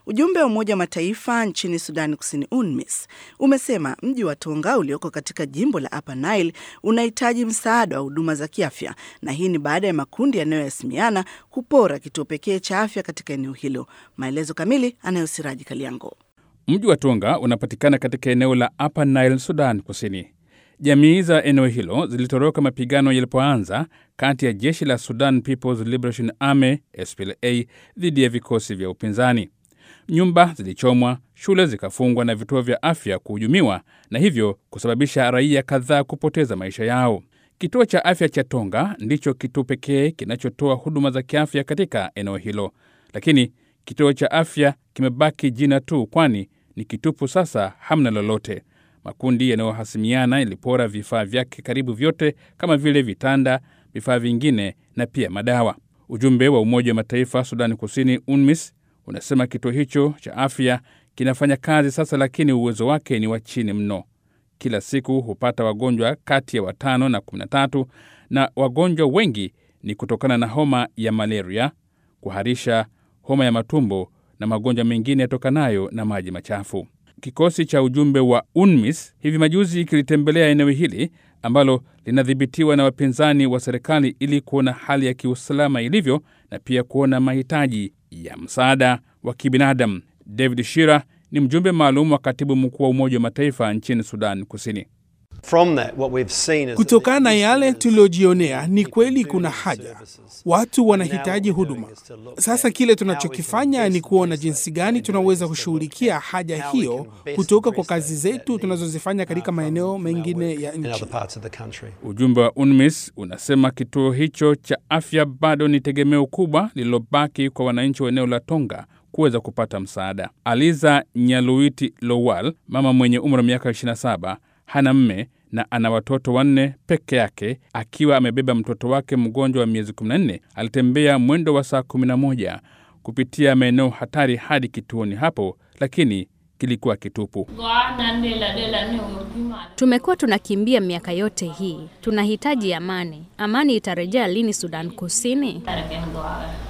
Ujumbe wa Umoja wa Mataifa nchini Sudani Kusini, UNMISS, umesema mji wa Tonga ulioko katika jimbo la Upper Nile unahitaji msaada wa huduma za kiafya, na hii ni baada ya makundi yanayohasimiana kupora kituo pekee cha afya katika eneo hilo. Maelezo kamili anayo Siraji Kaliango. Mji wa Tonga unapatikana katika eneo la Upper Nile, Sudan Kusini. Jamii za eneo hilo zilitoroka mapigano yalipoanza kati ya jeshi la Sudan People's Liberation Army SPLA dhidi ya vikosi vya upinzani. Nyumba zilichomwa, shule zikafungwa na vituo vya afya kuhujumiwa, na hivyo kusababisha raia kadhaa kupoteza maisha yao. Kituo cha afya cha Tonga ndicho kituo pekee kinachotoa huduma za kiafya katika eneo hilo, lakini kituo cha afya kimebaki jina tu, kwani ni kitupu sasa, hamna lolote. Makundi yanayohasimiana yalipora vifaa vyake karibu vyote kama vile vitanda, vifaa vingine na pia madawa. Ujumbe wa Umoja wa Mataifa Sudani Kusini, UNMISS, unasema kituo hicho cha afya kinafanya kazi sasa, lakini uwezo wake ni wa chini mno. Kila siku hupata wagonjwa kati ya watano na kumi na tatu, na wagonjwa wengi ni kutokana na homa ya malaria, kuharisha, homa ya matumbo na magonjwa mengine yatokanayo na maji machafu. Kikosi cha ujumbe wa UNMISS hivi majuzi kilitembelea eneo hili ambalo linadhibitiwa na wapinzani wa serikali ili kuona hali ya kiusalama ilivyo na pia kuona mahitaji ya msaada wa kibinadamu. David Shira ni mjumbe maalum wa katibu mkuu wa Umoja wa Mataifa nchini Sudan Kusini. Kutokana na yale tuliyojionea, ni kweli kuna haja, watu wanahitaji huduma. Sasa kile tunachokifanya ni kuona jinsi gani tunaweza kushughulikia haja hiyo kutoka kwa kazi zetu tunazozifanya katika maeneo mengine ya nchi. Ujumbe wa UNMISS unasema kituo hicho cha afya bado ni tegemeo kubwa lililobaki kwa wananchi wa eneo la Tonga kuweza kupata msaada. Aliza Nyaluiti Lowal, mama mwenye umri wa miaka 27 hana mme na ana watoto wanne peke yake. Akiwa amebeba mtoto wake mgonjwa wa miezi 14, alitembea mwendo wa saa 11 kupitia maeneo hatari hadi kituoni hapo, lakini kilikuwa kitupu. Tumekuwa tunakimbia miaka yote hii, tunahitaji amani. Amani itarejea lini Sudan Kusini?